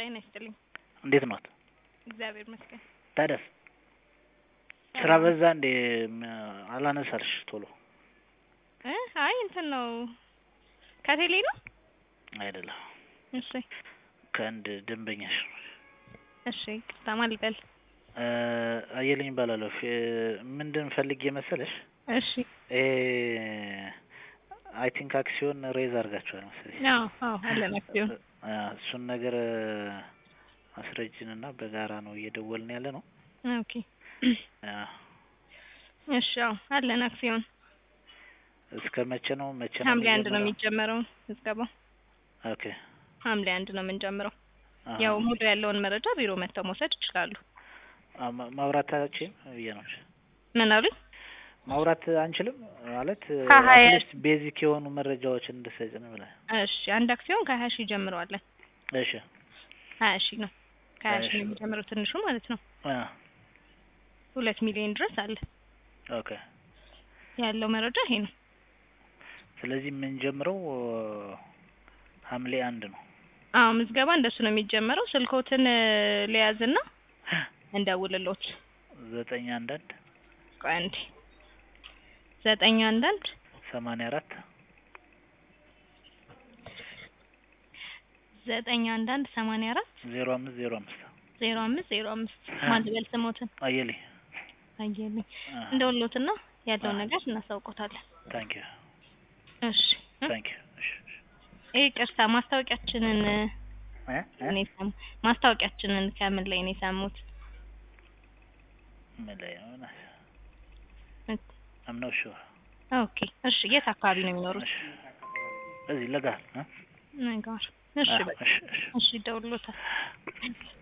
ጤና ይስጥልኝ። እንዴት ኖት? እግዚአብሔር ይመስገን። ታዲያስ ስራ በዛ እንዴ? አላነሳልሽ ቶሎ እ አይ እንትን ነው ከቴሌ ነው። አይደለም እሺ ከአንድ ደንበኛሽ ነው። እሺ ቅርታ ማን ልበል? እ አየልኝ እባላለሁ። ፊ- ምንድን ፈልጌ መሰለሽ እሺ ይሄ አይ ቲንክ አክሲዮን ሬዝ አድርጋችኋል መሰለኝ። አዎ አዎ አለን አክሲዮን አ፣ እሱን ነገር አስረጅን እና በጋራ ነው እየደወልን ያለ ነው። ኦኬ አ፣ እሺ አዎ አለን አክሲዮን እስከ መቼ ነው መቼ ነው ሐምሌ አንድ ነው የሚጀምረው? የሚጀመረው ምዝገባው ኦኬ ሐምሌ አንድ ነው የምንጀምረው። አሀ። ያው ሙሉ ያለውን መረጃ ቢሮ መጥተው መውሰድ ይችላሉ። አ፣ ማ- ማውራታችን ብዬ ነው ምን አሉኝ? ማውራት አንችልም ማለት ከሀያ አትሊስት ቤዚክ የሆኑ መረጃዎችን እንድትሰጭን ብለህ። እሺ አንድ አክሲዮን ከሀያ ሺህ ጀምረዋለን። እሺ ሀያ ሺህ ነው ከሀያ ሀያ ሺህ ሺህ ነው የሚጀምረው ትንሹ ማለት ነው። አ፣ ሁለት ሚሊዮን ድረስ አለ ኦኬ ያለው መረጃ ይሄ ነው። ስለዚህ የምንጀምረው ሐምሌ አንድ ነው። አዎ ምዝገባ እንደሱ ነው የሚጀመረው። ስልኮትን ሊያዝና እንደውልሎት። ዘጠኝ አንዳንድ ቆይ አንዴ ዘጠኝ አንዳንድ ሰማንያ አራት ዘጠኝ አንዳንድ ሰማንያ አራት ዜሮ አምስት ዜሮ አምስት ዜሮ አምስት ዜሮ አምስት ማን ልበል ስሞትን አየልኝ አየልኝ እንደውልሎትና ያለውን ነገር እናሳውቆታለን። ታንክ ዩ እሺ እ? ታንክ ዩ እሺ እሺ። ይሄ ቅርታ ማስታወቂያችንን እ? እ? እኔ ሰሙ ማስታወቂያችንን ከምን ላይ ነው የሰሙት? ምን ላይ ነው? እ? አም ኖት ሹር ኦኬ እሺ የት አካባቢ ነው የሚኖሩት? እሺ እዚህ ለጋ እ? ነገር እሺ አ፣ በቃ እሺ እሺ እሺ ይደውልሎታል።